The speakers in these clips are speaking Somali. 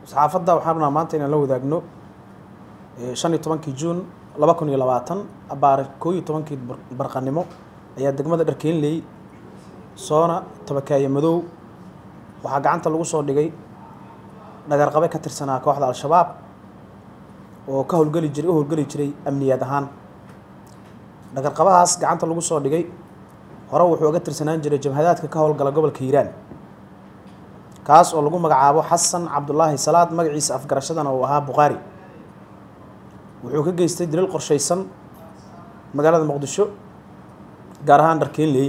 saxaafadda waxaan rabnaa maanta inaan la wadaagno shan iyo tobankii juun laba kun iyo labaatan abaare koo iyo tobankii barqanimo ayaa degmada dharkeenley soona tabakaaye madow waxaa gacanta lagu soo dhigay dhagarqabe ka tirsanaa kooxda al-shabaab oo ka howlgeli jiray u howlgeli jiray amniyaad ahaan dhagarqabahaas gacanta lagu soo dhigay hore wuxuu uga tirsanaan jiray jabhadaadka ka howlgala gobolka hiiraan kaas oo lagu magacaabo xasan cabdulaahi salaad magaciisa afgarashadana uu ahaa bukhaari wuxuu ka geystay dilil qorshaysan magaalada muqdisho gaar ahaan dharkeenley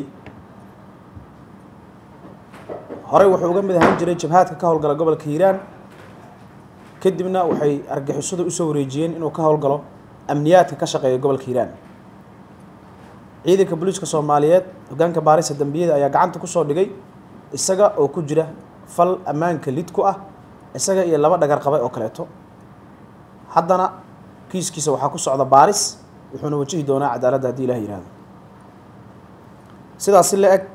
horey wuxuu uga mid ahaan jiray jabhaadka ka howlgala gobolka hiiraan kadibna waxay argixisadu usoo wareejiyeen inuu ka howlgalo amniyaadka ka shaqeeya gobolka hiiraan ciidanka booliiska soomaaliyeed hogaanka baarisa dambiyada ayaa gacanta kusoo dhigay isaga oo ku jira fal ammaanka lid ku ah isaga iyo laba dhagar qabe oo kaleeto haddana kiiskiisa waxaa ku socda baaris wuxuuna wajihi doonaa cadaaladda haddii ilah yihahdo sidaas si la eg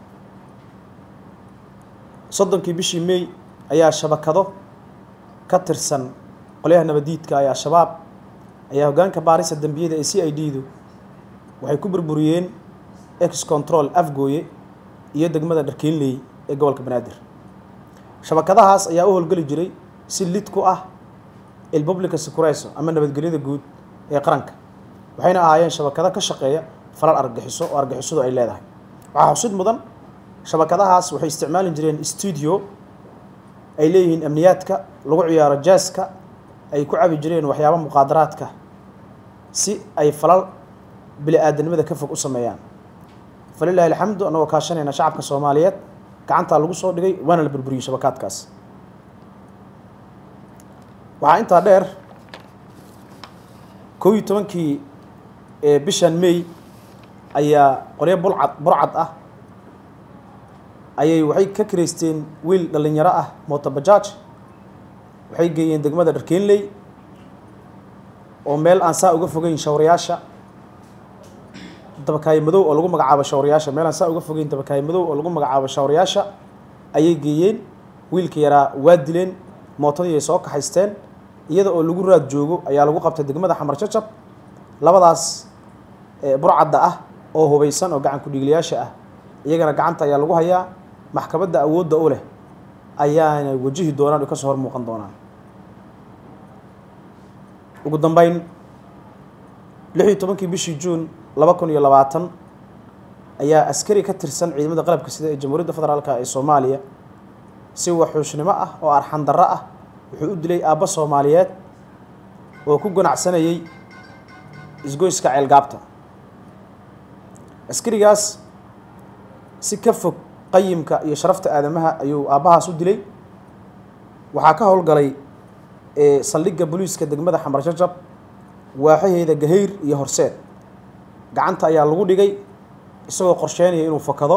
soddonkii bishii may ayaa shabakado ka tirsan qolyaha nabadiidka ee al-shabaab ayaa hogaanka baarisa dembiyada ee c i d du waxay ku burburiyeen ex control afgooye iyo degmada dharkeenley ee gobolka banaadir shabakadahaas ayaa u howlgeli jiray si lid ku ah ilpublica secureso ama nabadgelyada guud ee qaranka waxayna ahaayeen shabakado ka shaqeeya falal argagixiso oo argixisadu ay leedahay waxaa xusid mudan shabakadahaas waxay isticmaali jireen stuudio ay leeyihiin amniyaadka lagu ciyaaro jaaska ay ku cabi jireen waxyaaba muqaadaraadka si ay falal bili aadanimada ka fog u sameeyaan falilahi alxamdu annagoo kaashanayna shacabka soomaaliyeed gacantaa lagu soo dhigay waana la burburiyey shabakaadkaas waxaa intaa dheer kow iyo tobankii bishan may ayaa qoryo bulcad burcad ah ayay waxay ka kireysteen wiil dhalinyaro ah motobajaaj waxay geeyeen degmada dharkeenley oo meel aan saa uga fogeyn shawrayaasha dabakaaye madow oo lagu magacaabo shawrayaasha meel aan saa uga fogeyn dabakaaye madow oo lagu magacaabo shawrayaasha ayay geeyeen wiilka yaraa waa dileen mootadii ay soo kaxaysteen iyada oo lagu raad joogo ayaa lagu qabtay degmada xamar jajab labadaas burcadda ah oo hubaysan oo gacan ku-dhiiglayaasha ah iyagana gacanta ayaa lagu hayaa maxkamadda awoodda u leh ayaana wajihi doonaan o kasoo hor muuqan doonaan ugu dambeyn lix iyo tobankii bishii juun laba kun iyo labaatan ayaa askari ka tirsan ciidamada qalabka sida ee jamhuuriyadda federaalka ee soomaaliya si waxuushnimo ah oo arxan darro ah wuxuu u dilay aabbo soomaaliyeed oo ku ganacsanayay isgoyska ceelgaabta askarigaas si ka fog qayimka iyo sharafta aadamaha ayuu aabbahaas u dilay waxaa ka howlgalay saldhigga booliiska degmada xamar jajab waaxaheeda gahayr iyo horseed gacanta ayaa lagu dhigay isagoo qorsheynaya inuu fakado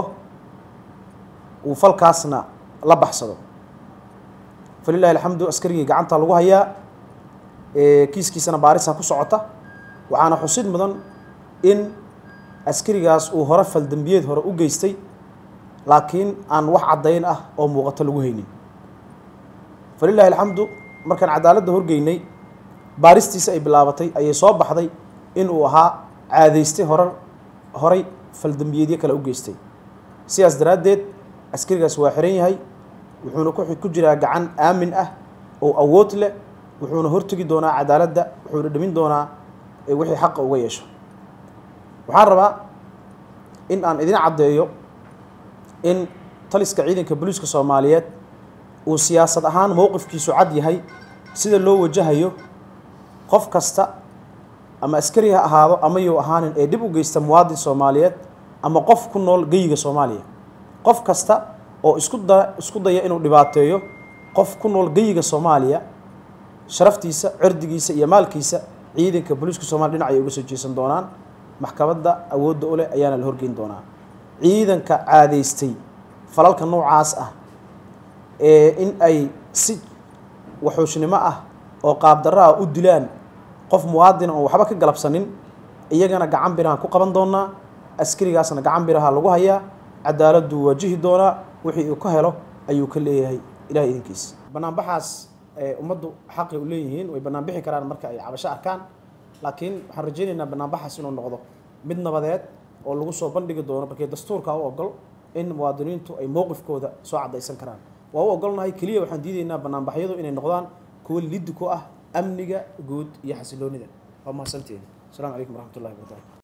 uu falkaasna la baxsado falilahi alxamdu askarigii gacanta lagu hayaa kiiskiisana baarisa ku socota waxaana xusid mudan in askarigaas uu hore faldembiyeed hore u geystay laakiin aan wax caddayn ah oo muuqato lagu haynin falilahi alxamdu markaan cadaaladda horgeynay baaristiisa ay bilaabatay ayay soo baxday in uu ahaa caadaystay hore horay faldembiyeedyo kale u geystay sidaas daraaddeed askarigaas waa xiran yahay wuxuuna ku jiraa gacan aamin ah oo awood leh wuxuuna hortegi doonaa cadaaladda wuxuuna dhimin doonaa wixii xaqa uga yeesho waxaan rabaa in aan idin caddeeyo in taliska ciidanka booliiska soomaaliyeed uu siyaasad ahaan mowqifkiisu cad yahay sida loo wajahayo qof kasta ama askari ha ahaado ama yuu ahaanin ee dhib u geysta muwaadin soomaaliyeed ama qof ku nool geyiga soomaaliya qof kasta oo isku da isku daya inuu dhibaateeyo qof ku nool geyiga soomaaliya sharaftiisa cirdigiisa iyo maalkiisa ciidanka booliiska soomaliya dhinac ayay uga soo jeesan doonaan maxkamadda awoodda u leh ayaana la horgeyn doonaa ciidanka caadaystay falalka noocaas ah ee in ay si waxuushnimo ah oo qaabdarro ah u dilaan qof muwaadina oon waxba ka galabsanin iyagana gacan birahaan ku qaban doonaa askarigaasna gacan biraha lagu hayaa cadaaladdu waajihi doonaa wixii uu ka helo ayuu ka leeyahay ilahay idinkiisa banaanbaxaas ummaddu xaqay u leeyihiin way bannaan bixi karaan marka ay cabasho arkaan laakiin waxaan rajaynaynaa banaanbaxaas inuu noqdo mid nabadeed oo lagu soo bandhigi doono markii dastuurka u ogol in muwaadiniintu ay mowqifkooda soo caddaysan karaan waa u ogolnahay keliya waxaan diidaynaa banaanbaxyadu inay noqdaan kuwo liddi ku ah amniga guud iyo xasiloonida waa mahadsantihin asalaamu calaykum waraxmatullahi wabarakatu